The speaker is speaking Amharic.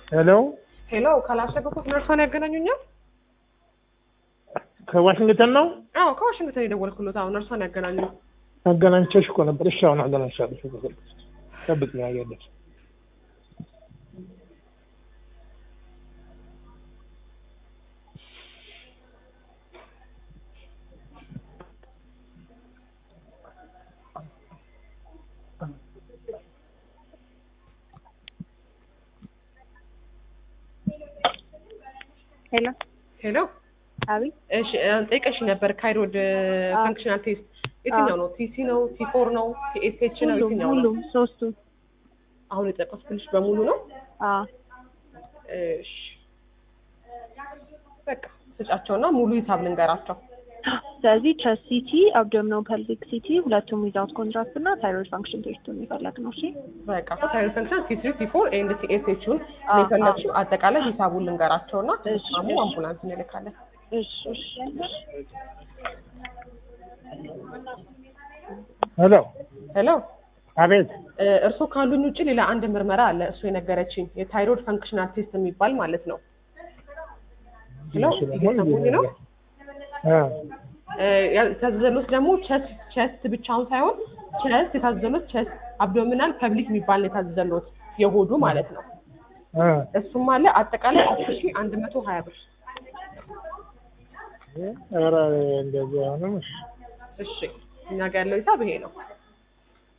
ሄሎ ሄሎ ካላሸገኩት ነርሷን ያገናኙኛል? ከዋሽንግተን ነው አዎ ከዋሽንግተን የደወልኩሎት። አሁን ነርሷን ያገናኙ። አገናኝቼሽ እኮ ነበር። እሺ አሁን አገናኝሻለሁ። ጠብቅ ነው ያለች ሄሎ ሄሎ አቤት እሺ ጠይቀሽ ነበር ካይሮድ ፋንክሽናል ቴስት የትኛው ነው? ቲሲ ነው? ቲፎር ነው? ቲኤስኤች ነው? ሁሉም የትኛው ነው? ሁሉም ሶስቱ አሁን የጠቀስኩልሽ በሙሉ ነው? አዎ እሺ በቃ ስጫቸውና ሙሉ ሂሳብ ልንገራቸው። ስለዚህ ቸስት ሲቲ አብዶሚናል ፐልቪክ ሲቲ ሁለቱም ዊዛውት ኮንትራክት እና ታይሮይድ ፋንክሽን ቴስቱ የሚፈለግ ነው እሺ በቃ ታይሮይድ ፋንክሽን ቲ3 ቲ4 ኤንድ ቲኤስኤችን አዎ፣ የፈለግሽው አጠቃላይ ሂሳቡን ልንገራቸውና እሺ፣ ተስማሙ እሺ። አምቡላንስ እንልካለን። እሺ እሺ እሺ ሄሎ ሄሎ አቤት እ፣ እርስዎ ካሉኝ ውጭ ሌላ አንድ ምርመራ አለ። እሱ የነገረችኝ የታይሮይድ ፈንክሽናል ቴስት የሚባል ማለት ነው። ሄሎ እየሰሙኝ ነው? እ እ፣ የታዘዘሎት ደግሞ ቸስት ቸስት ብቻውን ሳይሆን ቸስት የታዘዘሎት ቸስት አብዶሚናል ፐብሊክ የሚባል ነው የታዘዘሎት የሆዱ ማለት ነው። እ እሱም አለ አጠቃላይ አስር ሺህ አንድ መቶ ሀያ ብር። ኧረ እንደዚህ አሁንም እሺ እሺ እኛ ጋር ያለው ሂሳብ ይሄ ነው።